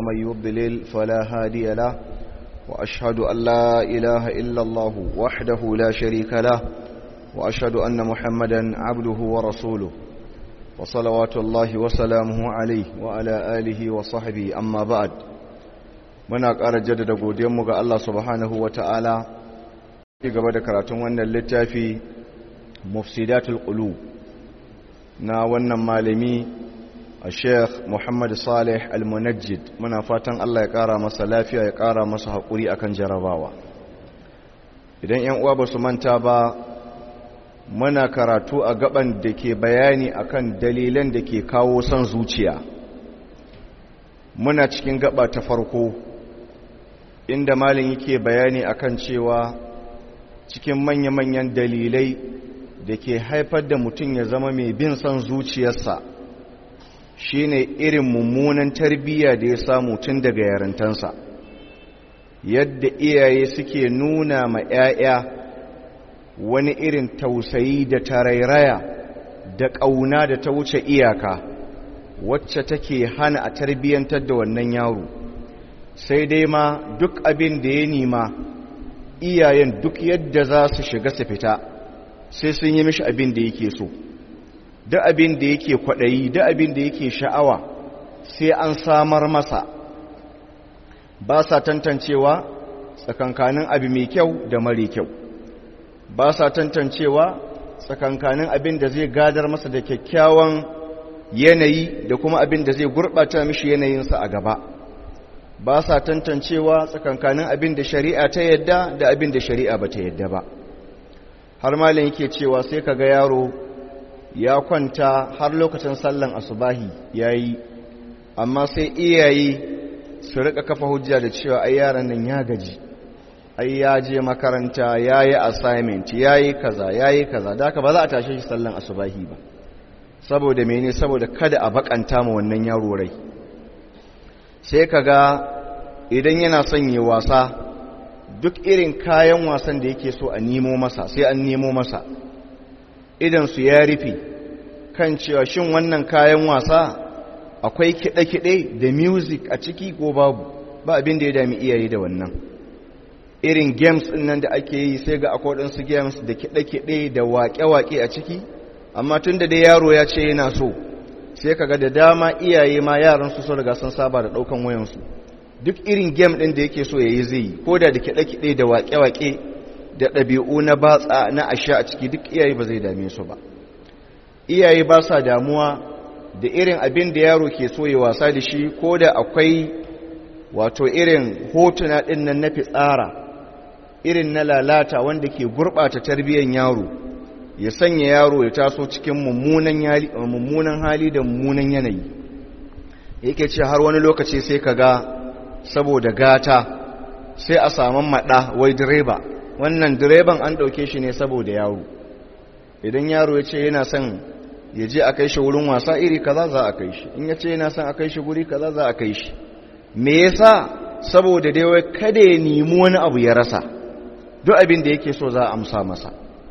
ومن يضلل فلا هادي له وأشهد أن لا إله إلا الله وحده لا شريك له وأشهد أن محمدا عبده ورسوله وصلوات الله وسلامه عليه وعلى آله وصحبه أما بعد muna ƙara jaddada godiyanmu ga Allah subhanahu wa ta'ala ci gaba da karatun wannan littafi mufsidatul qulub na wannan malami a sheikh muhammad salih al-munajjid muna fatan Allah ya ƙara masa lafiya ya ƙara masa haƙuri akan jarabawa idan ‘yan uwa ba su manta ba muna karatu a gaban da ke bayani akan dalilan da ke kawo son zuciya muna cikin gaba ta farko inda malin yake bayani akan cewa cikin manya-manyan dalilai da ke haifar da mutum ya zama mai bin son zuciyarsa shine irin mummunan tarbiyya da ya samu tun daga yarintansa yadda iyaye suke nuna ma 'ya'ya wani irin tausayi da tarairaya da ƙauna da ta wuce iyaka wacce take hana a tarbiyyantar da wannan yaro sai dai ma duk abin da ya nima iyayen duk yadda za su shiga su fita sai sun yi mishi abin da yake so duk abin da yake kwaɗayi duk abin da yake sha'awa sai an samar masa ba sa tantancewa tsakankanin abu mai kyau da mara kyau ba sa tantancewa tsakankanin abin da zai gadar masa da kyakkyawan yanayi da kuma abin da zai gurɓata mishi yanayinsa a gaba ba sa tantancewa tsakankanin abin da shari'a ta yadda da abin da shari'a ba ta yadda ba har malin yake cewa sai ka ga yaro ya kwanta har lokacin sallan asubahi ya yi amma sai iyaye su rika kafa hujja da cewa ai yaran nan ya gaji ai ya je makaranta ya yi assignment ya yi kaza ya yi kaza da ba za a tashe shi sallan asubahi ba saboda mene saboda kada a bakanta ma wannan yaro rai sai ka ga idan yana son yi wasa duk irin kayan wasan da yake so a nemo masa sai an nemo masa idan su ya rufe kan cewa shin wannan kayan wasa akwai kiɗe-kiɗe da music a ciki ko babu ba abin da ya dami iyaye da wannan irin games ɗin nan da ake yi sai ga akwai waɗansu games da kiɗe-kiɗe da waƙe-waƙe a ciki amma tun da dai yaro ya ce yana so sai kaga da dama iyaye ma yaran su sun riga sun saba da ɗaukan wayansu duk irin game ɗin da yake so ya yi zai yi ko da da kiɗe-kiɗe da waƙe-waƙe da ɗabi'u na batsa na asha a ciki duk iyaye ba zai dame su ba iyaye ba sa damuwa da irin abin da yaro ke so ya wasa da shi ko da akwai wato irin hotuna ɗin nan na fitsara irin na lalata wanda ke gurɓata tarbiyyar yaro ya sanya yaro ya taso cikin mummunan hali da mummunan yanayi yake ce har wani lokaci sai ka ga saboda gata sai a saman maɗa wai direba wannan direban an ɗauke shi ne saboda yaro idan yaro ya ce yana son ya je a kai shi wurin wasa iri kaza za a kai shi in ya ce yana son a kai shi guri kaza za a kai shi me yasa saboda dai wai kada ya nemi wani abu ya rasa duk abin da yake so za a amsa masa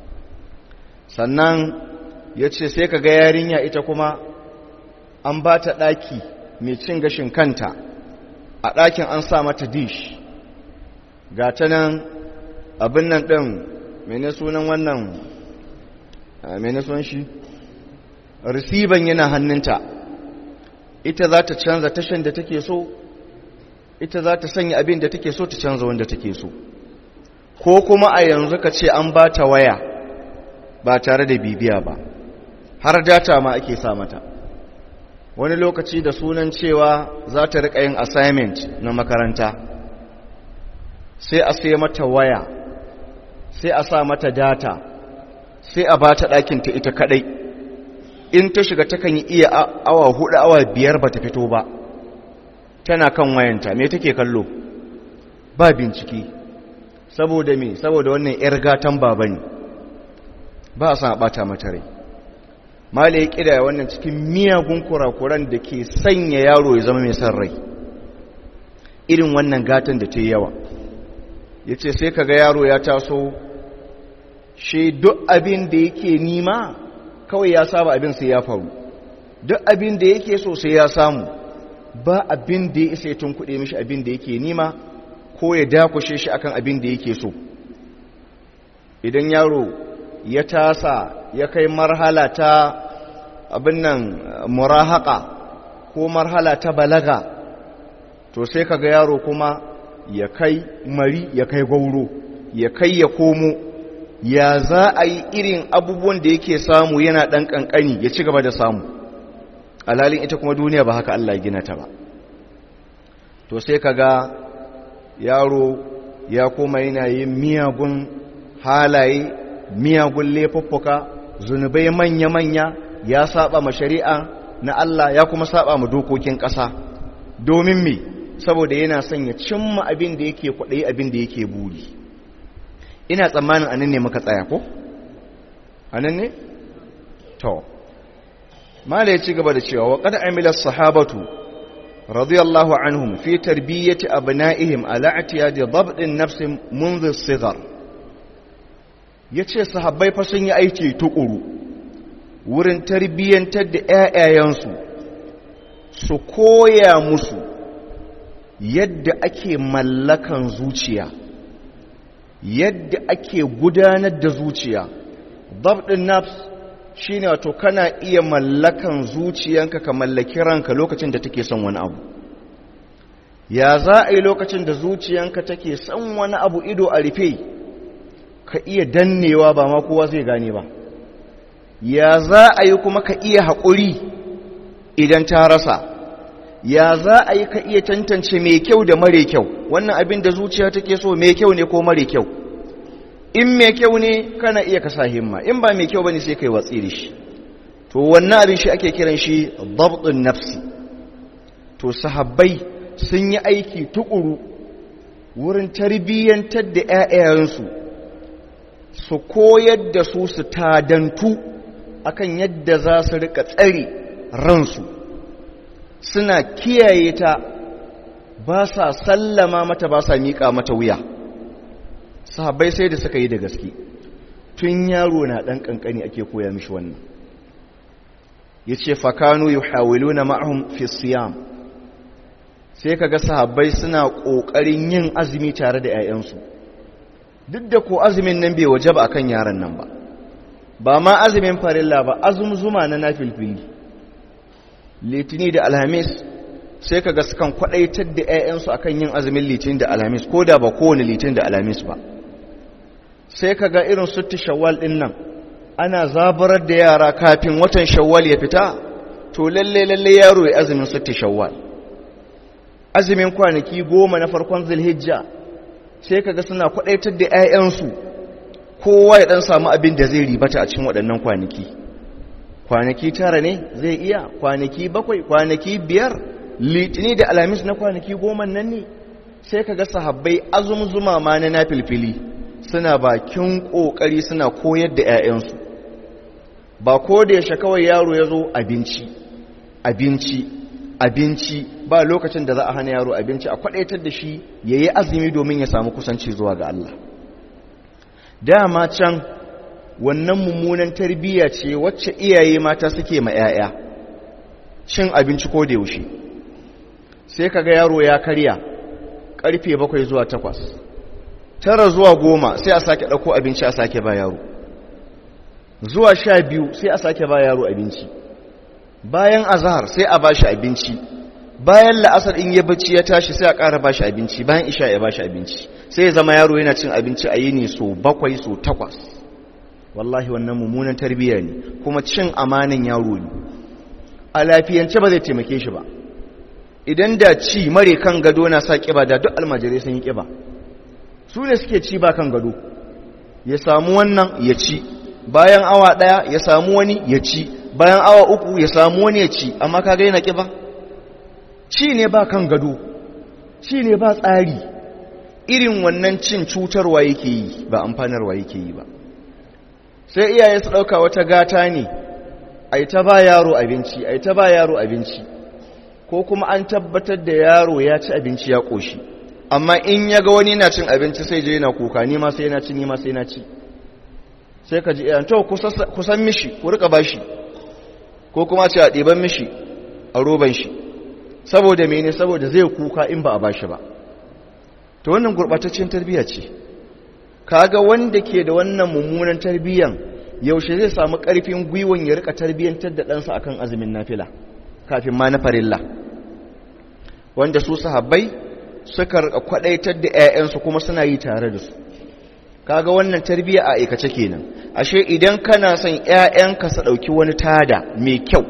sannan ya ce sai ka ga yarinya ita kuma an ba ta ɗaki mai cin gashin kanta a ɗakin an sa mata dish ga ta nan abin nan ɗin mene sunan wannan mene sunan shi risiban yana hannunta ita za ta canza tashan da take so ita za ta sanya abin da take so ta canza wanda take so ko kuma a yanzu ka ce an ba ta waya ba tare da bibiya ba har data ma ake sa mata wani lokaci da sunan cewa za ta riƙa yin assignment na makaranta sai a sai mata waya sai a sa mata data sai a ba ta ɗakinta ita kaɗai in ta shiga takan yi iya awa hudu awa biyar ba ta fito ba tana kan wayanta me take kallo ba bincike saboda me saboda wannan 'yar gatan baba ne ba a san a ɓata mata rai mala ya ƙida wannan cikin miyagun kurakuran da ke sanya yaro ya zama mai son rai irin wannan gatan da ta yi yawa ya ce sai kaga yaro ya taso shi duk abin da yake nima kawai ya saba abin sai ya faru duk abin da yake so sai ya samu ba abin da ya isa ya tunkuɗe mishi abin da yake nima ko ya dakushe shi akan abin da yake so idan yaro ya tasa ya kai marhala ta abin nan murahaka ko marhala ta balaga to sai kaga yaro kuma ya kai mari ya kai gauro ya kai ya komo ya za a yi irin abubuwan da yake samu yana ɗan ƙanƙani ya ci gaba da samu alalin ita kuma duniya ba haka Allah gina ta ba to sai kaga yaro ya koma yana yin miyagun halaye miyagun laifuffuka zunubai manya-manya ya saba ma shari'a na Allah ya kuma saba ma dokokin ƙasa domin me saboda yana son ya cimma abin da yake kwaɗayi abin da yake buri ina tsammanin anan ne muka tsaya ko anan ne to mala ya ci gaba da cewa wa qad amila sahabatu radiyallahu anhum fi tarbiyyati abna'ihim ala i'tiyadi dabdin nafs منذ الصغر yace sahabbai fa sun yi aiki tukuru wurin tarbiyyantar da ƴaƴayensu su koya musu yadda ake mallakan zuciya yadda ake gudanar da zuciya dabdin nafs shine wato kana iya mallakan zuciyanka ka mallaki ranka lokacin da take son wani abu ya za a yi lokacin da zuciyanka take son wani abu ido a rufe ka iya dannewa ba ma kowa zai gane ba ya za a yi kuma ka iya haƙuri idan ta rasa ya za a yi ka iya tantance mai kyau da mare kyau wannan abin da zuciya take so mai kyau ne ko mare kyau in mai kyau ne kana iya kasa himma in ba mai kyau bane sai kai watsi da shi to wannan abin shi ake kiran shi dabtun nafsi to sahabbai sun yi aiki tukuru wurin tarbiyyantar da ƴaƴayensu su koyar da su su tadantu akan yadda za su rika tsare ransu suna kiyaye ta ba sa sallama mata ba sa miƙa mata wuya sahabbai sai da suka yi da gaske tun yaro na ɗan ƙanƙani ake koya mishi wannan ya ce fakanu yi hawilu na ma'ahun fisiyam sai kaga sahabbai suna ƙoƙarin yin azumi tare da 'ya'yansu duk da ko azumin nan bai waje ba a kan yaran nan ba ba ma azumin farilla ba azumzuma na nafilfili litini da alhamis sai kaga sukan kwaɗaitar da 'ya'yansu akan yin azumin litini da alhamis ko da ba kowane litini da alhamis ba sai ka ga irin sutti shawwal ɗin nan ana zabarar da yara kafin watan shawwal ya fita to lalle lalle yaro ya azumin sutti shawwal azumin kwanaki goma na farkon zulhijja sai ka ga suna kwadaitar da 'ya'yansu kowa ya dan samu abin da zai ribata a cikin waɗannan kwanaki kwanaki tara ne zai iya kwanaki bakwai kwanaki biyar litini da alhamis na kwanaki goma nan ne sai ka ga sahabbai azumzuma ma na nafilfili suna bakin ƙoƙari suna koyar da 'ya'yansu ba ko da yaushe kawai yaro ya zo abinci abinci abinci ba lokacin da za a hana yaro abinci a kwadaitar da shi ya yi azumi domin ya samu kusanci zuwa ga Allah dama can wannan mummunan tarbiyya ce wacce iyaye mata suke ma 'ya'ya cin abinci ko da yaushe sai kaga yaro ya karya karfe bakwai zuwa takwas tara zuwa goma sai a sake ɗauko abinci a sake ba yaro zuwa sha biyu sai a sake ba yaro abinci bayan azahar sai a ba shi abinci bayan la'asar in ya bacci ya tashi sai a ƙara ba shi abinci bayan isha ya ba shi abinci sai ya zama yaro yana cin abinci a yini so bakwai so takwas wallahi wannan mummunan tarbiyya ne kuma cin amanin yaro ne a lafiyance ba zai taimake shi ba idan da ci mare kan gado na sa ƙiba da duk almajirai sun yi ƙiba su ne suke ci ba kan gado ya samu wannan ya ci bayan awa ɗaya ya samu wani ya ci bayan awa uku ya samu wani ya ci amma ka gaina ƙiba ci ne ba kan gado ci ne ba tsari irin wannan cin cutarwa yake yi ba amfanarwa yake yi ba sai iyaye su ɗauka wata gata ne a yi ta ba yaro abinci a yi ta ba yaro abinci ko kuma an tabbatar da yaro ya ci abinci ya ƙoshi amma in ya ga wani na cin abinci sai je yana kuka ni ma sai yana ci ni ma sai yana ci sai ka ji iyan to kusan mishi ku rika bashi ko kuma ce a ɗiban mishi a roban shi saboda mene saboda zai kuka in ba a bashi ba to wannan gurbataccen tarbiyya ce kaga wanda ke da wannan mummunan tarbiyyan yaushe zai samu karfin gwiwon ya rika tarbiyyantar da ɗansa akan azumin nafila kafin ma na farilla wanda su sahabbai suka rika kwadaitar da 'ya'yansu kuma suna yi tare da su kaga wannan tarbiyya a aikace kenan ashe idan kana son 'ya'yanka su dauki wani tada mai kyau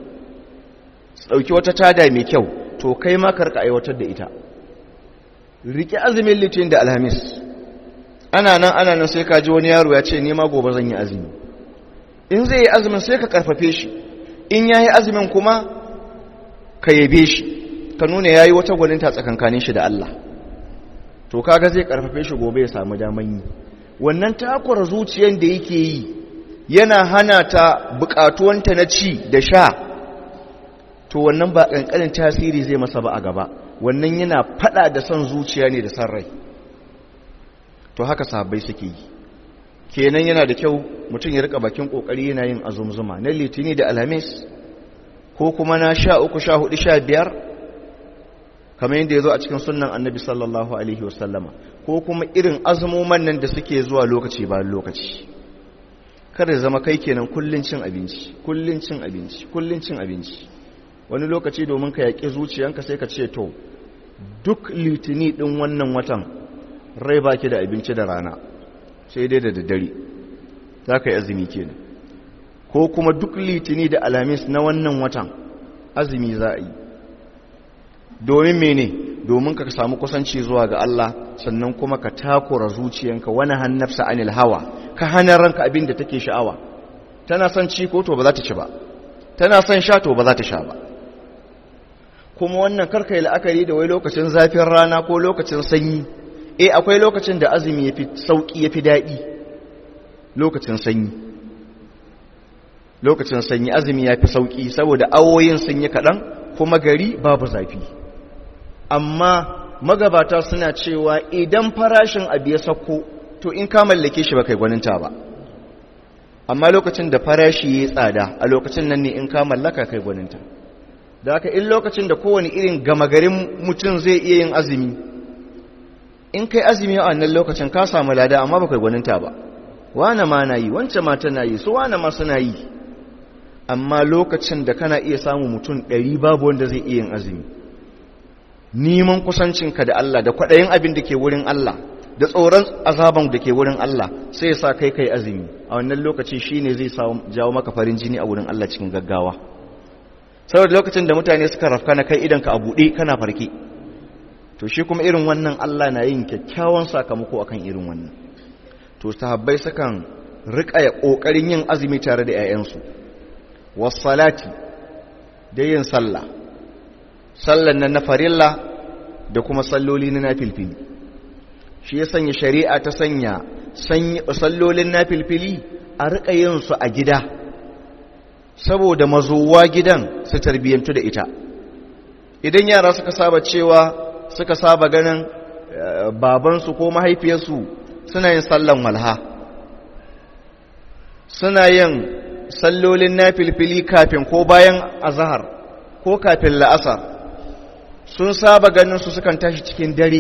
su dauki wata tada mai kyau to kai ma karka aiwatar da ita rike azumin litinin da alhamis ana nan ana nan sai ka ji wani yaro ya ce nema gobe zan yi azumi in zai yi azumin sai ka karfafe shi in ya yi azumin kuma ka yabe shi ka nuna ya yi wata gwaninta tsakankanin shi da Allah to kaga zai karfafe shi gobe ya samu daman yi wannan takwar zuciyar da yake yi yana hana ta bukatuwanta na ci da sha to wannan ba kankanin tasiri zai masa ba a gaba wannan yana fada da son zuciya ne da san rai to haka sahabbai suke yi kenan yana da kyau mutum ya rika bakin kokari yana yin azumzuma na litini da alhamis ko kuma na sha uku sha hudu sha biyar kamar yadda ya zo a cikin sunan annabi sallallahu alaihi wasallama ko kuma irin azumuman nan da suke zuwa lokaci bayan lokaci kada zama kai kenan kullun cin abinci kullun cin abinci kullun cin abinci wani lokaci domin ka yaƙi zuciyanka sai ka ce to duk litini ɗin wannan watan rai baki da abinci da rana sai dai da daddare za ka yi azumi kenan ko kuma duk litini da alamis na wannan watan azumi za a yi domin mene domin ka samu kusanci zuwa ga Allah sannan kuma ka takura zuciyanka wani hannafsa anil hawa ka hana ranka abin da take sha'awa tana son ci ko to ba za ta ci ba tana son sha to ba za ta sha ba kuma wannan karka yi la'akari da wai lokacin zafin rana ko lokacin sanyi eh akwai lokacin da azumi yafi sauki yafi daɗi lokacin sanyi lokacin sanyi azumi yafi sauki saboda awoyin sun yi kaɗan kuma gari babu zafi amma magabata suna cewa idan farashin abu ya sauko to in ka mallake shi ba kai gwaninta ba amma lokacin da farashi ya tsada a lokacin nan ne in ka mallaka kai gwaninta da haka in lokacin da kowane irin gama garin mutum zai iya yin azumi in kai azumi a wannan lokacin ka samu lada amma ba kai gwaninta ba wane ma na yi wancan ma tana yi su wane ma suna yi amma lokacin da kana iya samu mutum ɗari babu wanda zai iya yin azumi neman kusancinka da Allah da kwaɗayin abin da ke wurin Allah da tsoron azaban da ke wurin Allah sai ya sa kai kai azumi a wannan lokaci shine zai jawo maka farin jini a wurin Allah cikin gaggawa saboda lokacin da mutane suka rafka na kai idanka a buɗe kana farke to shi kuma irin wannan Allah na yin kyakkyawan sakamako akan irin wannan to sahabbai sukan rika ya kokarin yin azumi tare da 'ya'yansu wassalati da yin sallah sallan nan na farilla da kuma salloli na nafilfili shi ya sanya shari'a ta sanya sallolin nafilfili a rika yin su a gida saboda mazuwa gidan su tarbiyyantu da ita idan yara suka saba cewa suka saba ganin babansu ko mahaifiyarsu suna yin sallan walha suna yin sallolin nafilfili kafin ko bayan azahar ko kafin la'asar sun saba ganin su sukan tashi cikin dare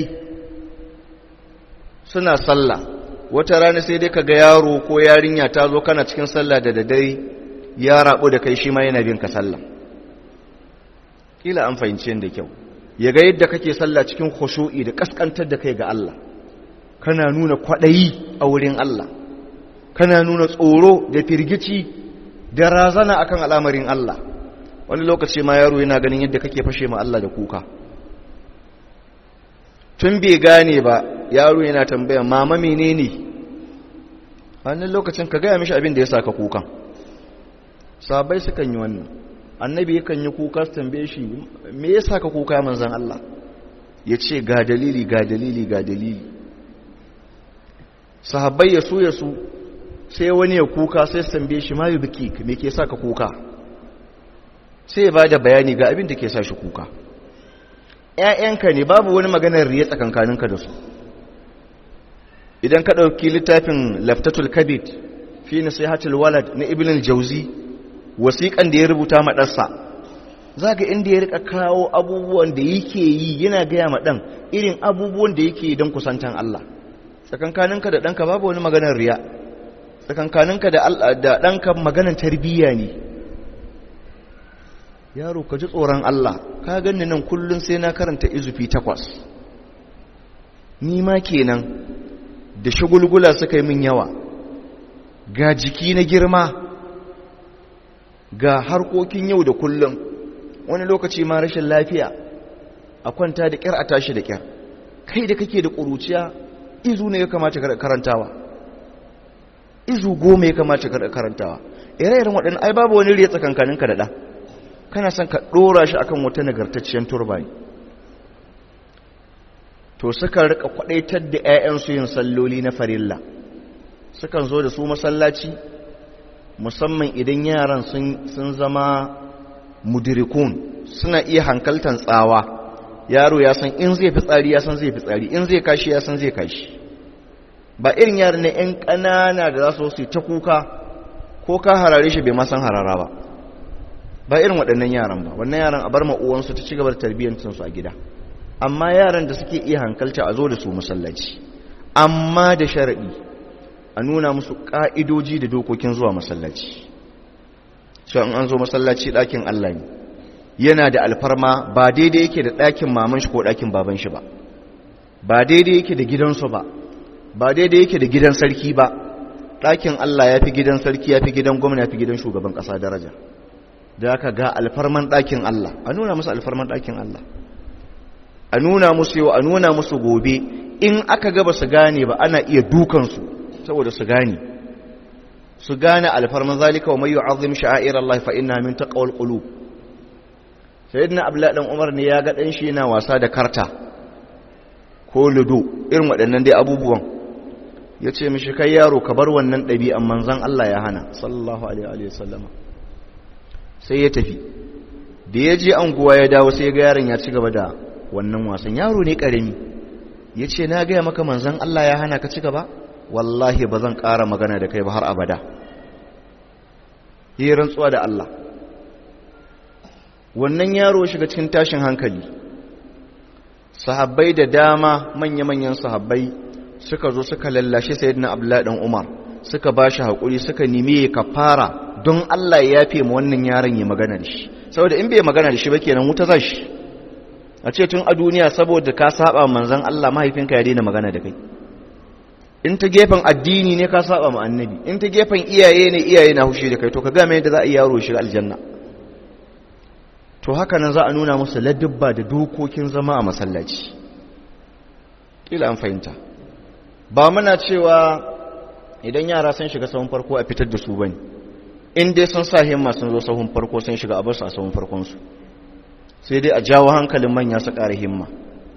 suna sallah wata rana sai dai kaga yaro ko yarinya ta zo kana cikin sallah da daddare ya rabu da kai shi ma yana bin ka sallah kila an fahimci da kyau ya ga yadda kake sallah cikin khushu'i da kaskantar da kai ga Allah kana nuna kwadayi a wurin Allah kana nuna tsoro da firgici da razana akan al'amarin Allah wani lokaci ma yaro yana ganin yadda kake fashe ma Allah da kuka tun bai gane ba yaro yana tambaya mama menene wannan lokacin ka gaya mishi abin da ya saka kukan sabai sukan yi wannan annabi yakan yi kuka su tambaye shi me ya saka kuka manzan Allah ya ce ga dalili ga dalili ga dalili sahabbai ya su ya su sai wani ya kuka sai su tambaye shi ma yi biki me ke saka kuka sai ya ba da bayani ga abin da ke sa shi kuka ‘ya'yanka ne babu wani maganar riya tsakankaninka da su idan ka ɗauki littafin laftatul kabit fi nasihatul walad na ibn al-jauzi wasiƙan da ya rubuta maɗarsa za ga inda ya rika kawo abubuwan da yake yi yana gaya ma ɗan irin abubuwan da yake yi don kusantan Allah tsakankaninka da ɗanka babu wani maganar riya tsakankaninka da ɗanka maganar tarbiyya ne yaro ka ji tsoron Allah ka ganni nan kullum sai na karanta izufi takwas ni ma kenan da shagulgula suka yi min yawa ga jiki na girma ga harkokin yau da kullum wani lokaci ma rashin lafiya a kwanta da kyar a tashi da kyar kai da kake da ƙuruciya izu ne ya kamata karantawa izu goma ya kamata karantawa ire-iren waɗanda ai babu wani riya tsakankaninka da ɗa kana son ka ɗora shi akan wata nagartacciyar turbani to suka rika kwaɗaitar da 'ya'yansu yin salloli na farilla sukan zo da su masallaci musamman idan yaran sun zama mudirikun suna iya hankaltan tsawa yaro ya san in zai fi tsari ya san zai fi tsari in zai kashi ya san zai kashi ba irin yaran na 'yan ƙanana da za su ta kuka ko ka harare shi bai masan harara ba ba irin waɗannan yaran ba wannan yaran a bar ma'uwansu ta ci gaba da tarbiyyancinsu a gida amma yaran da suke iya hankalta a zo da su masallaci amma da sharaɗi a nuna musu ƙa'idoji da dokokin zuwa masallaci so in an zo masallaci ɗakin Allah ne yana da alfarma ba daidai yake da ɗakin maman shi ko ɗakin baban shi ba ba daidai yake da gidansu ba ba daidai yake da gidan sarki ba ɗakin Allah ya fi gidan sarki ya fi gidan gwamna ya fi gidan shugaban ƙasa daraja da aka ga alfarman ɗakin Allah a nuna musu alfarman ɗakin Allah a nuna musu yau a nuna musu gobe in aka gaba su gane ba ana iya dukansu saboda su gane su gane alfarman zalika wa mai yu'azzim sha'air Allah fa inna min taqwal qulub sayyidina abdullah dan umar ne ya ga dan shi yana wasa da karta ko ludo irin waɗannan dai abubuwan yace mishi kai yaro ka bar wannan ɗabi'an manzon Allah ya hana sallallahu alaihi wa sallama sai ya tafi da ya je anguwa ya dawo sai ga yaron ya ci gaba da wannan wasan yaro ne karami ya ce na gaya maka manzan Allah ya hana ka ci gaba wallahi ba zan ƙara magana da kai ba har abada yi rantsuwa da Allah wannan yaro shiga cikin tashin hankali sahabbai da dama manya-manyan sahabbai suka zo suka lallashe sayyidina abdullahi dan umar suka ba shi haƙuri suka nemi ya kafara don Allah ya yafe ma wannan yaron ya magana da shi saboda in bai magana da shi ba kenan wuta za shi a ce tun a duniya saboda ka saba manzon Allah mahaifinka ya daina magana da kai in ta gefen addini ne ka saba ma annabi in ta gefen iyaye ne iyaye na hushi da kai to ka ga mai da za a yi yaro shiga aljanna to haka nan za a nuna musu ladubba da dokokin zama a masallaci kila an fahimta ba muna cewa idan yara sun shiga sahun farko a fitar da su bane in dai sun sa himma sun zo sahun farko sun shiga a bar su a sahun farkon su sai dai a jawo hankalin manya su ƙara himma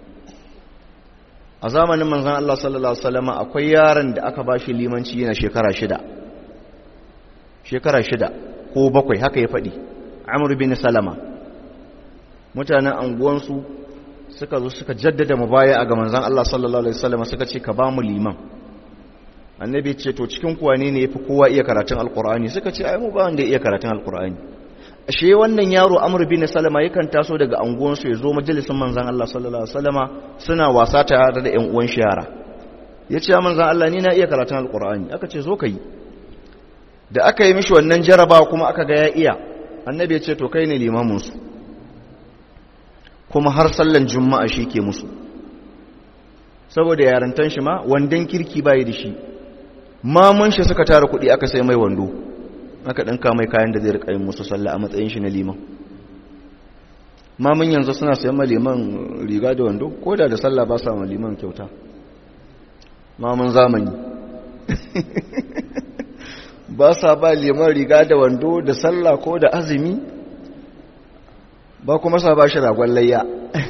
a zamanin manzan Allah sallallahu Alaihi wasallama akwai yaron da aka ba shi limanci yana shekara shida shekara shida ko bakwai haka ya faɗi amur bin salama mutanen anguwansu suka zo suka jaddada mubaya a ga manzan Allah sallallahu Alaihi wasallama suka ce ka ba mu liman annabi ce to cikin kuwa ne ne ya fi kowa iya karatun alkur'ani suka ce ai mu ba wanda iya karatun alkur'ani ashe wannan yaro amr bin salama yakan taso daga anguwansu ya zo majalisin manzan Allah sallallahu alaihi wasallama suna wasa tare da ƴan uwan shi yara yace ya manzan Allah ni na iya karatun alqur'ani aka ce zo kai da aka yi mishi wannan jaraba kuma aka ga ya iya annabi ya ce to kai ne limamin su kuma har sallan juma'a shi ke musu saboda yarantan shi ma wandan kirki bai da shi mamun shi suka tara kuɗi aka sai mai wando aka ɗinka mai kayan da zai riƙa yin musu sallah a matsayin shi na liman mamun yanzu suna sayan ma liman riga da wando ko da da sallah ba sa ma liman kyauta mamun zamani ba sa ba liman riga da wando da sallah ko da azumi ba kuma sa ba shi ragon layya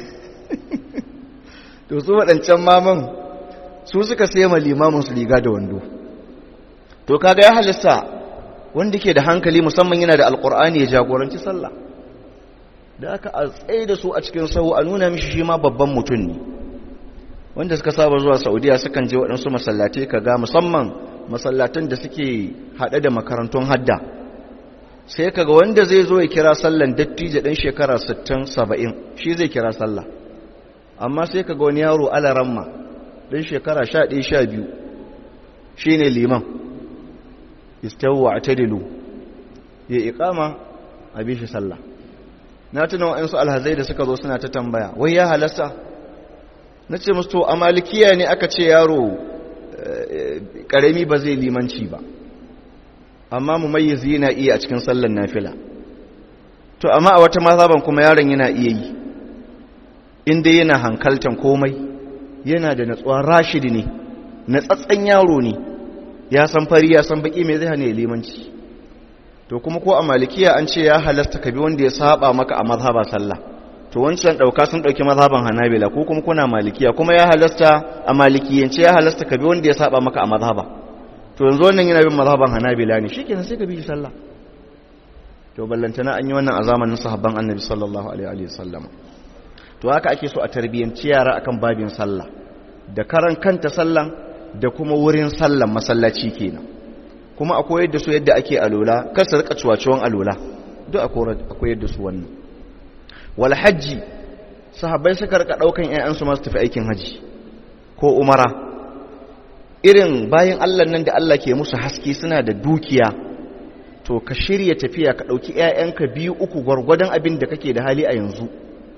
to su waɗancan mamun su suka sai ma limamin su riga da wando to kaga ya halista wanda ke da hankali musamman yana da alkur'ani ya jagoranci sallah da aka a tsaye da su a cikin sahu a nuna mishi shi ma babban mutum ne wanda suka saba zuwa saudiya sukan je waɗansu masallatai ka ga musamman masallatan da suke haɗe da makarantun hadda sai kaga wanda zai zo ya kira sallan dattijo ɗan shekara 60 70 shi zai kira sallah amma sai kaga wani yaro alaramma ɗan shekara 11 12 shine liman istawu atadilu ya iqama a bishi sallah na tuna wa'ansu alhazai da suka zo suna ta tambaya wai ya halasta na ce musu to a malikiya ne aka ce yaro karami ba zai limanci ba amma mu mayyizi yana iya a cikin sallan nafila to amma a wata mazhaban kuma yaron yana iya yi inda yana hankaltan komai yana da natsuwa rashidi ne natsatsen yaro ne ya san fari ya san baki mai zai hana limanci to kuma ko a malikiya an ce ya halasta ka bi wanda ya saba maka a mazhaba sallah to wancan dauka sun dauki mazhaban hanabila ko kuma kuna malikiya kuma ya halasta a malikiyance ya halasta ka bi wanda ya saba maka a mazhaba to yanzu wannan yana bin mazhaban hanabila ne shikenan sai ka bi sallah to ballantana an yi wannan a zamanin sahabban annabi sallallahu alaihi wa sallam to haka ake so a tarbiyyanci yara akan babin sallah da karan kanta sallan da kuma wurin sallan masallaci kenan kuma akwai yadda su yadda ake alola kar su rika ciwaciwan alola duk akwai yadda su wannan wal hajji sahabbai suka rika daukan ƴaƴansu masu tafi aikin haji ko umara irin bayan Allah nan da Allah ke musu haske suna da dukiya to ka shirya tafiya ka dauki ƴaƴanka biyu uku gwargwadon abin da kake da hali a yanzu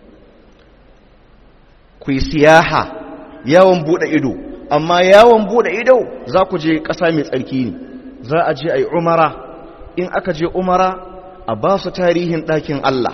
ku yi siyaha yawon bude ido amma yawon bude ido za ku je ƙasa mai tsarki ne za a je a yi umara in aka je umara a ba su tarihin ɗakin Allah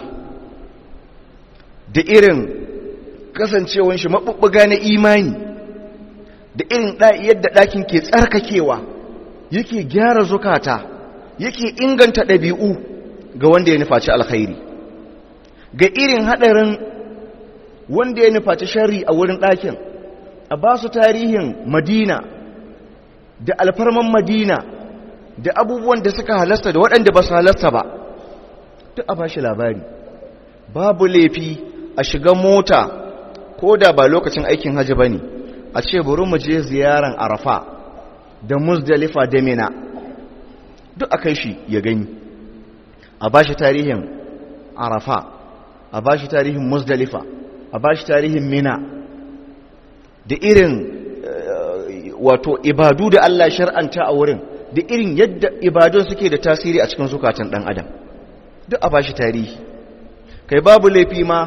da irin kasancewan shi maɓuɓɓuga na imani da irin yadda ɗakin ke tsarkakewa yake gyara zukata yake inganta ɗabi'u ga wanda ya nufaci alkhairi ga irin haɗarin wanda ya nufaci shari a wurin ɗakin a ba su tarihin madina da alfarman madina da abubuwan da suka halasta da waɗanda ba su halasta ba duk a ba shi labari babu laifi a shiga mota ko da ba lokacin aikin hajji ba ne a ce bari mu je ziyaran arafa da musdalifa da mina duk a kai shi ya gani a ba shi tarihin arafa a ba shi tarihin musdalifa a ba shi tarihin mina da irin wato ibadu da Allah shar'anta a wurin da irin yadda ibadun suke da tasiri a cikin zukatan ɗan adam duk a ba shi tarihi kai babu laifi ma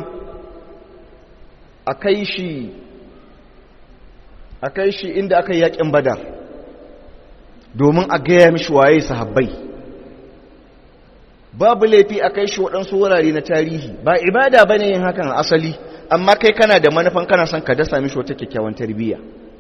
a kai shi a kai shi inda aka yi yakin badar domin a gaya mishi waye sahabbai babu laifi a kai shi waɗansu wurare na tarihi ba ibada ba ne yin hakan asali amma kai kana da manufan kana son ka dasa mishi wata kyakkyawan tarbiyya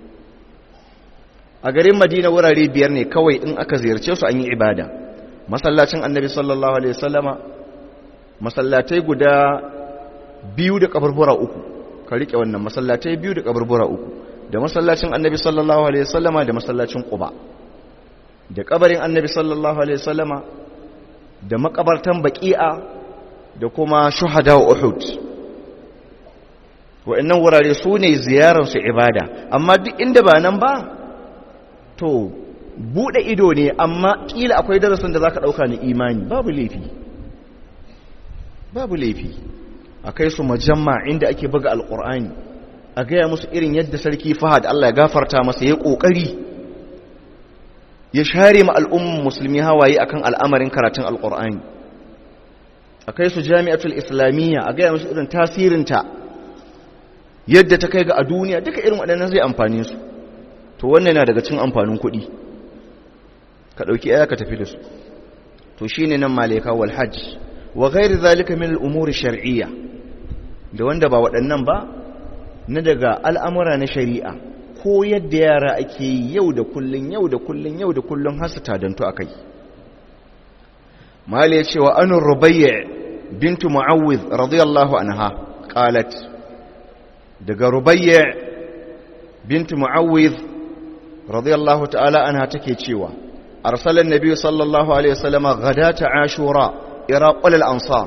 a garin madina wurare biyar ne kawai in aka ziyarce su an yi ibada masallacin annabi sallallahu alaihi wasallama masallatai guda biyu da kaburbura uku ka rike wannan masallatai biyu da kaburbura uku da masallacin annabi sallallahu alaihi wasallama da masallacin quba da kabarin annabi sallallahu alaihi wasallama da makabartan baqi'a da kuma shuhada uhud wa'annan wurare su ne ziyarar su ibada amma duk inda ba nan ba to bude ido ne amma kila akwai darasin da zaka dauka ni imani babu laifi babu laifi akai su majamma inda ake buga alqur'ani a gaya musu irin yadda sarki fahad Allah ya gafarta masa ya kokari ya share ma al'umman musulmi hawaye akan al'amarin karatun alqur'ani akai su jami'atul islamiyya a gaya musu irin tasirinta yadda ta kai ga a duniya duka irin waɗannan zai amfani su to wannan yana daga cin amfanin kuɗi ka ɗauki aya ka tafi da su to shi ne nan malaka wal hajj wa ghairi zalika min al'umuri shar'iyya da wanda ba waɗannan ba na daga al'amura na shari'a ko yadda yara ake yi yau da kullun yau da kullun yau da kullun har su tadantu akai mali ya ce wa anur rubayya bintu mu'awwidh radiyallahu anha qalat daga rubayya bintu mu'awwidh radiyallahu ta'ala anha take cewa arsalan nabi sallallahu alaihi wasallam ghadata ashura ira qul al ansar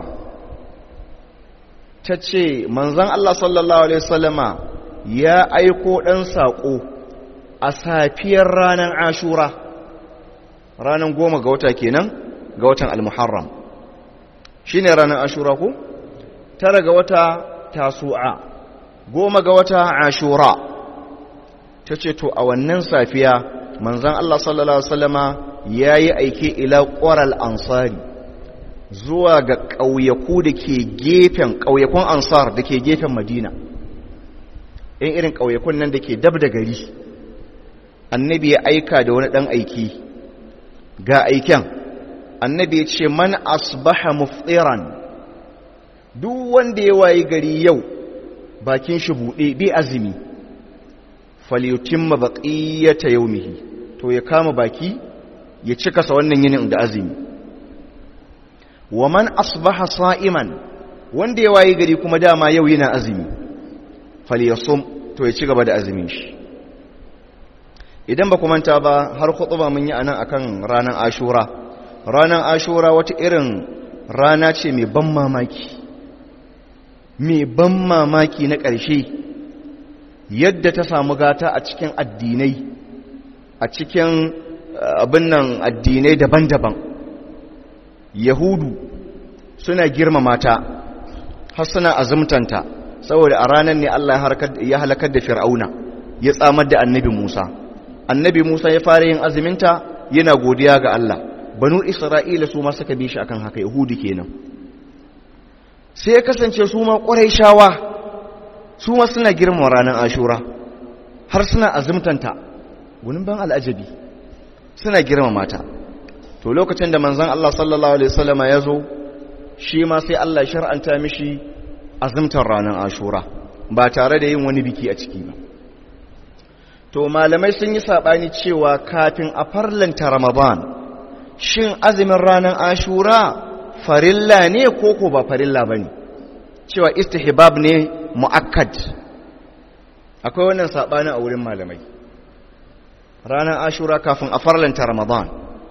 tace manzon Allah sallallahu alaihi wasallam ya aiko dan sako a safiyar ranar ashura ranar goma ga wata kenan ga watan al-muharram shine ranar ashura ko tara ga wata tasu'a goma ga wata ashura ta ce to a wannan safiya manzan Allah sallallahu Alaihi wasallama ya yi aiki ila ƙwaral ansari zuwa ga ƙauyaku da ke gefen ƙauyakun ansar da ke gefen madina in irin ƙauyakun nan da ke dab da gari annabi ya aika da wani ɗan aiki ga aiken annabi ya ce man asbaha muftiran duk wanda ya wayi gari yau bakin shi buɗe bi azumi falyutimma baqiyata yawmihi to ya kama baki ya cika sa wannan yinin da azumi wa man asbaha sa'iman wanda ya wayi gari kuma dama yau yana azumi falyasum to ya ci gaba da azumin shi idan ba ku manta ba har khutba mun yi anan akan ranar ashura ranar ashura wata irin rana ce mai ban mamaki mai ban mamaki na ƙarshe yadda ta samu gata a cikin addinai a cikin abin nan addinai daban-daban yahudu suna girmama ta har suna azumtanta saboda a ranar ne Allah ya halakar da fir'auna ya tsamar da annabi Musa annabi Musa ya fara yin azuminta yana godiya ga Allah banu Isra'ila su ma suka bi shi akan haka yahudu kenan sai ya kasance su ma shawa su ma suna girmama ranar ashura har suna azumtanta gunin ban al'ajabi suna girmama ta to lokacin da manzon Allah sallallahu alaihi wasallama ya zo shi ma sai Allah shar'anta mishi azumtar ranar ashura ba tare da yin wani biki a ciki ba to malamai sun yi sabani cewa kafin a farlanta ramadan shin azumin ranar ashura farilla ne ko ko ba farilla bane cewa istihbab ne muakkad akwai wannan sabani a wurin malamai ranar ashura kafin a farlanta ramadan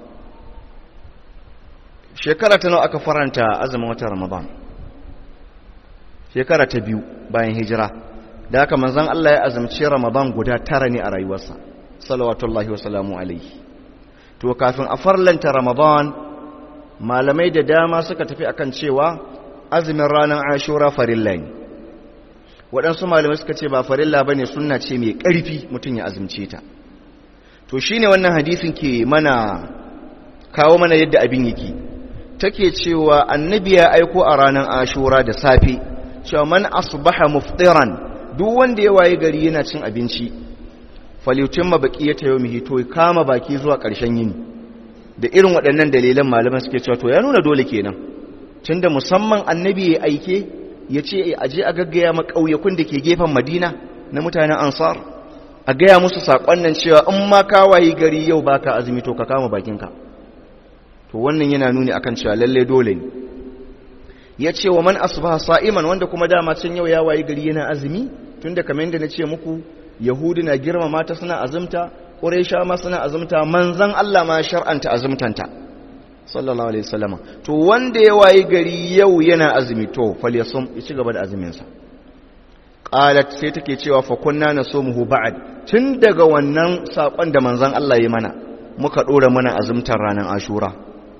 shekara ta nawa aka faranta azumin watan ramadan shekara ta biyu bayan hijira da haka manzon Allah ya azumci ramadan guda tara ne a rayuwarsa salawatullahi wa salamu alaihi to kafin a farlanta ramadan malamai da dama suka tafi akan cewa azumin ranar ashura farilla ne waɗansu malamai suka ce ba farilla ba ne suna ce mai ƙarfi mutum ya azumce ta to shi ne wannan hadisin ke mana kawo mana yadda abin yake take cewa annabi ya aiko a ranar ashura da safe cewa man asbaha muftiran duk wanda ya waye gari yana cin abinci falyutin mabaqiyata yawmihi to kama baki zuwa ƙarshen yini da irin waɗannan dalilan malaman suke cewa to ya nuna dole kenan tunda musamman annabi ya aike ya ce a je a gaggaya maƙauyakun da ke gefen madina na mutanen ansar a gaya musu saƙon nan cewa in ma ka waye gari yau baka azumi to ka kama bakinka to wannan yana nuni akan cewa lalle dole ne ya ce wa man asbaha sa'iman wanda kuma dama can yau ya waye gari yana azumi tunda kamar yadda na ce muku yahudi na girmama ta suna azumta quraisha ma suna azumta manzon Allah ma shar'anta azumtanta sallallahu alaihi wasallam to wanda ya waye gari yau yana azumi to falyasum ya ci gaba da azumin sa qalat sai take cewa fa kunna nasumuhu ba'd tun daga wannan sakon da manzon Allah ya mana muka dora mana azumtar ranar ashura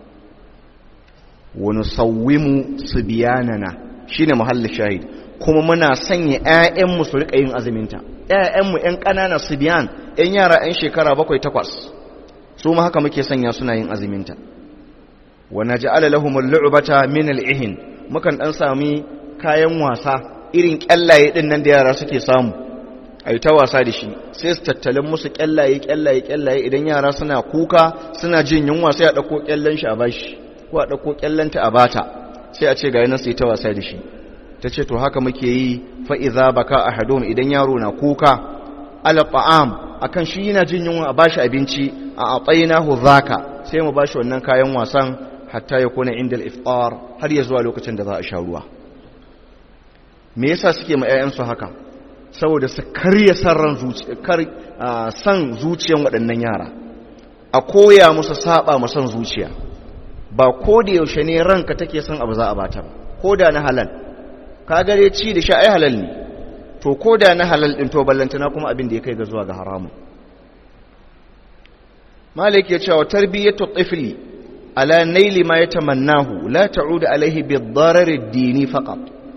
wani sauwimu su biyanana shi ne muhalli shahid kuma muna sanya 'ya'yanmu su riƙa yin azuminta 'ya'yanmu 'yan ƙanana su biyan 'yan yara 'yan shekara bakwai takwas su ma haka muke sanya suna yin azuminta wana ji alalahumar lu'ubata min al'ihin mukan ɗan sami kayan wasa irin ƙyallaye ɗin nan da yara suke samu a yi ta wasa da shi sai su tattalin musu ƙyallaye ƙyallaye ƙyallaye idan yara suna kuka suna jin yunwa sai a ɗauko ƙyallen shi a bashi ko a ɗauko ƙyallanta a bata sai a ce ga yanar sai ta wasa da shi ta ce to haka muke yi fa'iza baka a hadom idan yaro na kuka ala ta'am a kan shi yana jin yunwa a bashi abinci a atsayi na zaka sai mu bashi wannan kayan wasan hatta ya kone inda iftar har ya zuwa lokacin da za a sha ruwa me yasa suke ma 'ya'yansu haka saboda su karya san zuciyan waɗannan yara a koya musu saba mu san zuciya ba ko da yaushe ne ranka take son abu za a bata ba ko da na halal ka gare ci da sha ai halal ne to ko da na halal din to ballantana kuma abin da ya kai ga zuwa ga haramu malik ya cewa tarbiyatu tifli ala naili ma yatamannahu la ta'udu alaihi bid-darar ad-dini faqat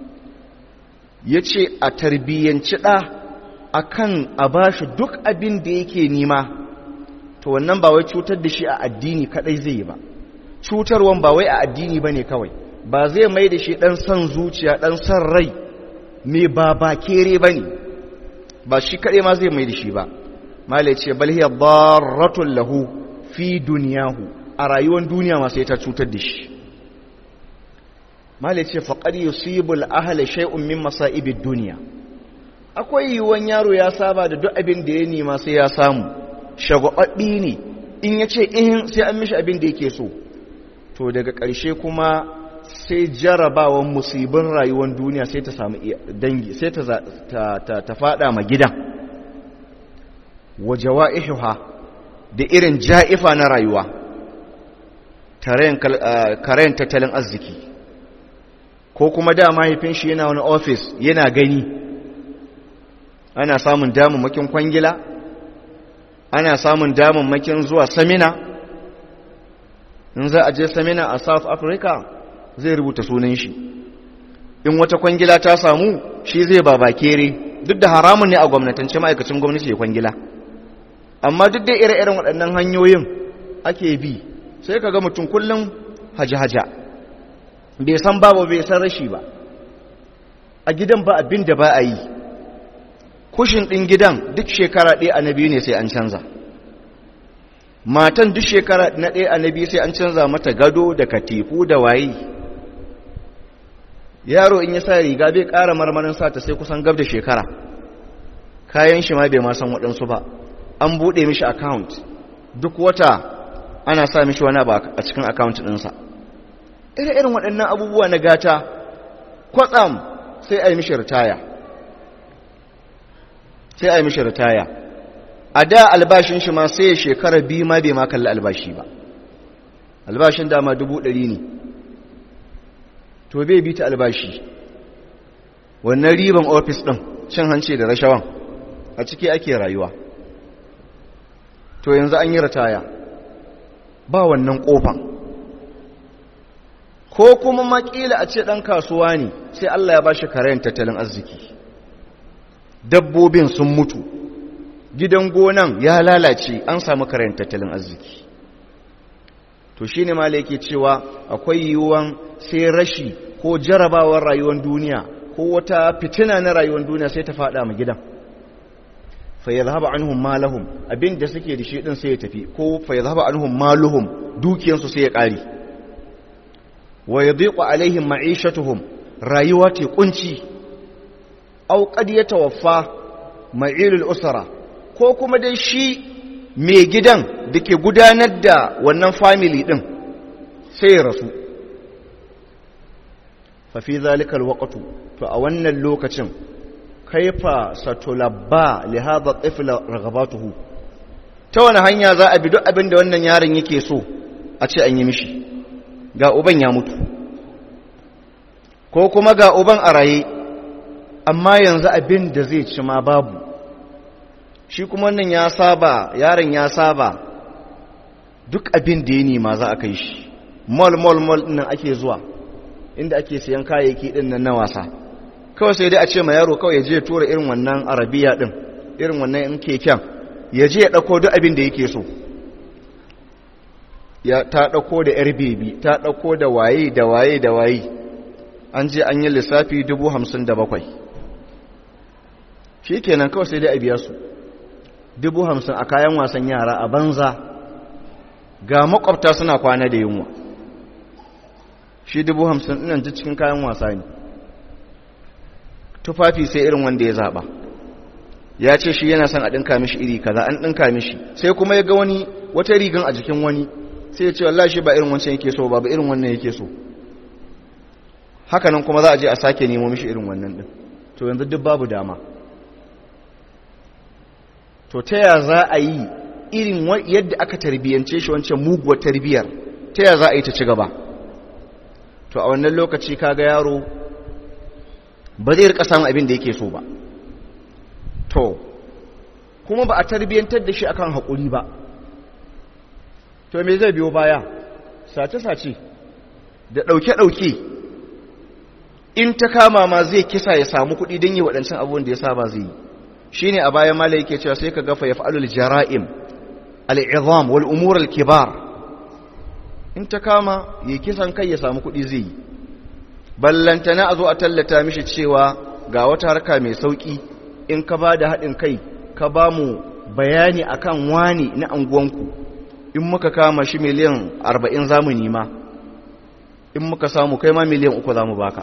yace a tarbiyyanci da akan a bashi duk abin da yake nima to wannan ba wai cutar da shi a addini kadai zai yi ba cutarwan ba wai a addini bane kawai ba zai mai da shi dan son zuciya dan son rai me ba ba kere bane ba shi kadai ma zai mai da shi ba mala ce bal hiya darratun lahu fi dunyahu a rayuwar duniya ma sai ta cutar da shi mala ce faqad yusibul ahla shay'un min masa'ibid dunya akwai yiwuwan yaro ya saba da duk abin da ya nema sai ya samu shagwababbi ne in ya ce ihin sai an mishi abin da yake so to daga ƙarshe kuma sai jarabawan musibin rayuwar duniya sai ta samu dangi sai ta ta fada ma gidan wa jawa'ihuha da irin ja'ifa na rayuwa karen tattalin arziki ko kuma da mahaifin shi yana wani ofis yana gani ana samun damammakin kwangila ana samun damammakin zuwa samina in za a je samina a south africa zai rubuta sunan shi in wata kwangila ta samu shi zai babakere duk da haramun ne a gwamnatance ma'aikacin gwamnati ya kwangila amma duk da ire-iren waɗannan hanyoyin ake bi sai ka ga mutum kullum haja-haja bai san babu bai san rashi ba a gidan ba abin da ba a yi kushin ɗin gidan duk shekara ɗaya a na biyu ne sai an canza matan duk shekara na ɗaya a na biyu sai an canza mata gado da katifu da waye yaro in ya sa riga bai ƙara marmarin sata sai kusan gab da shekara kayan shi ma bai ma san waɗansu ba an buɗe mishi account duk wata ana sa mishi wani ba a cikin account ɗinsa irin waɗannan abubuwa na gata kwatsam sai a yi mishi ritaya sai a yi mishi ritaya a da albashin shi ma sai ya shekara biyu ma bai ma kalli albashi ba albashin dama dubu ɗari ne to bai bi ta albashi wannan riban ofis ɗin cin hanci da rashawan a ciki ake rayuwa to yanzu an yi ritaya ba wannan ƙofan ko kuma makila a ce ɗan kasuwa ne sai Allah ya ba shi karayen tattalin arziki dabbobin sun mutu gidan gonan ya lalace an samu karayen tattalin arziki to shine mala yake cewa akwai yiwuwan sai rashi ko jarabawar rayuwar duniya ko wata fitina na rayuwar duniya sai ta fada ma gidan fa yadhhabu anhum malahum abinda suke da shi din sai ya tafi ko fa yadhhabu anhum maluhum dukiyansu sai ya kare wa yadhiqu alaihim ma'ishatuhum rayuwa ta kunci aw qad yatawaffa ma'ilul usra ko kuma dai shi mai gidan da ke gudanar da wannan family ɗin sai ya rasu fafi zalikal waƙatu to a wannan lokacin kaifa satulabba lihada tsifila ragabatuhu ta wani hanya za a bi duk abin da wannan yaron yake so a ce an yi mishi ga uban ya mutu ko kuma ga uban a raye amma yanzu abin da zai ci ma babu shi kuma wannan ya saba yaron ya saba duk abin da ya nema za a kai shi mall mall mall nan ake zuwa inda ake siyan kayayyaki din nan na wasa kawai sai dai a ce ma yaro kawai ya je ya tura irin wannan arabiya din irin wannan in keken ya je ya dauko duk abin da yake so ya ta dauko da yar bebi ta dauko da waye da waye da waye an je an yi lissafi dubu hamsin da bakwai shi kenan kawai sai dai a biya su dubu hamsin a kayan wasan yara a banza ga makwabta suna kwana da yunwa shi dubu hamsin ɗinan ji cikin kayan wasa ne tufafi sai irin wanda ya zaɓa ya ce shi yana son a ɗinka mishi iri kaza an ɗinka mishi sai kuma ya ga wani wata rigan a jikin wani sai ya ce wallah shi ba irin wancan yake so ba ba irin wannan yake so hakanan kuma za a je a sake nemo mishi irin wannan ɗin to yanzu duk babu dama to ta ya za a yi irin yadda aka tarbiyyance shi wancan muguwar tarbiyyar ta ya za a yi ta ci gaba to a wannan lokaci kaga yaro ba zai rika samun abin da yake so ba to kuma ba a tarbiyyantar da shi akan haƙuri ba to me zai biyo baya sace-sace da ɗauke-ɗauke in ta kama ma zai kisa ya samu kuɗi don yi waɗancan abubuwan da ya saba zai yi shi ne a bayan mala yake cewa sai ka gafa ya fa'alul jara'im al'izam wal umur al-kibar in ta kama ya kisan kai ya samu kuɗi zai yi ballantana a zo a tallata mishi cewa ga wata harka mai sauƙi in ka ba da haɗin kai ka ba mu bayani akan wani na anguwanku in muka kama shi miliyan arba'in za mu nima in muka samu kai ma miliyan uku za mu baka